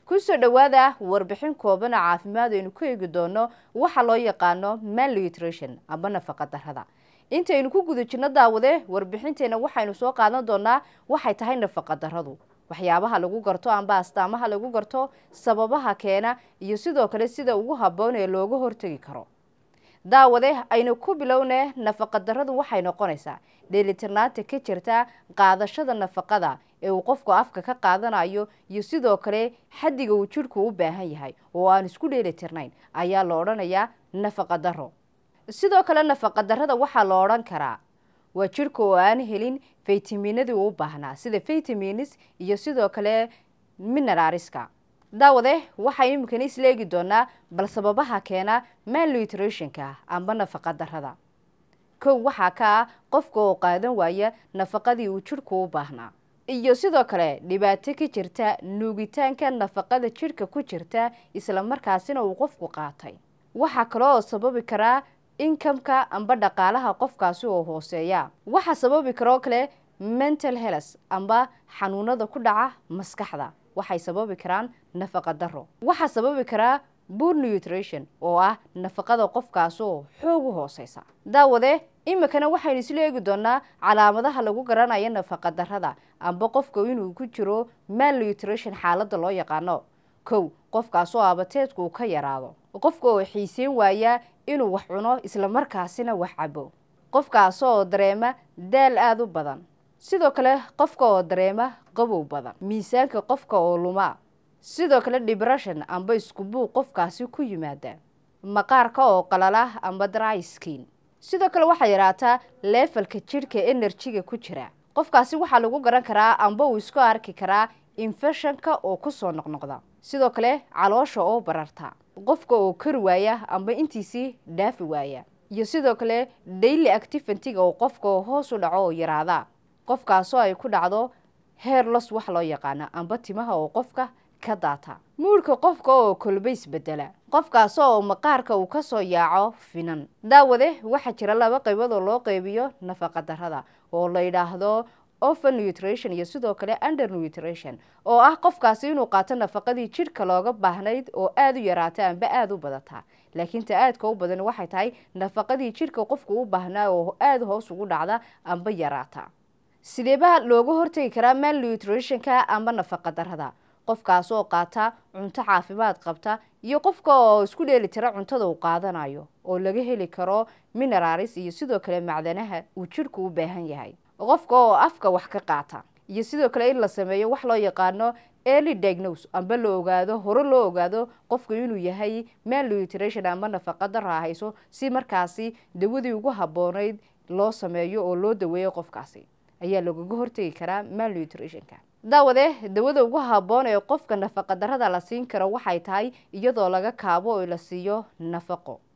kusoo dhowaada warbixin kooban oo caafimaad aynu ku eegi doono waxa loo yaqaano malnutrition amba nafaqa darrada intaynu ku guda jirno daawade warbixinteena waxaynu soo qaadan doonaa waxay tahay nafaqa darradu waxyaabaha lagu garto amba astaamaha lagu garto sababaha keena iyo sidoo kale sida ugu habboon ee looga hortegi karo daawade aynu ku bilowne nafaqa darradu waxay noqonaysaa dheelitirnaanta ka jirta qaadashada nafaqada ee uu qofku afka ka qaadanayo iyo sidoo kale xaddiga uu jidhku u baahan yahay oo aan isku dheelitirnayn ayaa la odhanayaa nafaqa darro sidoo kale nafaqa darrada waxaa la odhan karaa waa jidhka oo aan helin faytaminadii uu u baahnaa sida faytaminis iyo sidoo kale minerariska daawade waxaynu imikana isla eegi doonaa bal sababaha keena malnutritionka amba nafaqa darrada kow waxaa ka ah qofka oo qaadan waaya nafaqadii uu jidhku u baahnaa iyo sidoo kale dhibaato ka jirta nuugitaanka nafaqada jidhka ku jirta isla markaasina uu qofku qaatay waxaa kale oo sababi karaa inkamka amba dhaqaalaha qofkaasi oo hooseeya waxaa sababi karoo kale mental health amba xanuunada ku dhaca maskaxda waxay sababi karaan nafaqa darro waxaa sababi karaa boor nutrition oo ah nafaqada qofkaasoo xoog u hooseysa daawade imikana waxaynu isla eegi doonaa calaamadaha lagu garanayo nafaqa darrada amba qofka inuu ku jiro malnutrition xaaladda loo yaqaano kow qofkaasoo abateedku uu ka yaraado qofka oo xiiseyn waaya inuu wax cuno islamarkaasina wax cabo qofkaasoo dareema daal aada u badan sidoo kale qofka oo dareema qabow badan miisaanka qofka oo luma sidoo kale depression amba iskubuuq qofkaasi ku yimaada maqaarka oo qalala amba dry skin sidoo kale waxaa yaraataa leefalka jidhka enerjiga ku jira qofkaasi waxaa lagu garan karaa amba uu isku arki karaa infeshonka oo kusoo noqnoqda sidoo kale caloosha oo bararta qofka oo kari waaya amba intiisii dhaafi waaya iyo sidoo kale daily activity-ga oo qofka oo hoos u dhaco oo yaraada qofkaasoo ay ku dhacdo heerlos wax loo yaqaana amba timaha oo qofka ka daata muurhka qofka oo kolba isbedela qofkaasoo maqaarka uu kasoo yaaco finan daawade waxaa jira laba qaybood oo loo qeybiyo nafaqa darrada oo la yidhaahdo over nutrition iyo sidoo kale under nutrition oo ah qofkaasi inuu qaato nafaqadii jidhka looga baahnayd oo aada u yaraata amba aada u badata laakiin ta aadka u badan waxay tahay nafaqadii jidhka qofku u baahnaa oo aada hoos ugu dhacda amba yaraata sideebaa looga hortegi karaa malnutritionka amba nafaqa darrada qofkaasoo qaata cunto caafimaad qabta iyo qofka oo isku dheeli tira cuntada uu qaadanayo oo laga heli karo mineraris iyo sidoo kale macdanaha uu jidhku u baahan yahay qofka oo afka wax ka qaata iyo sidoo kale in la sameeyo wax loo yaqaano early diagnose amba la ogaado hore loo ogaado qofka inuu yahay malnutrition amba nafaqa darra hayso si markaasi dawadii ugu habboonayd loo sameeyo oo loo daweeyo qofkaasi ayaa lagaga hortegi karaa malnutritionka daawade dawada ugu habboon ee qofka nafaqa darrada la siin karo waxay tahay iyadoo laga kaabo oo la siiyo nafaqo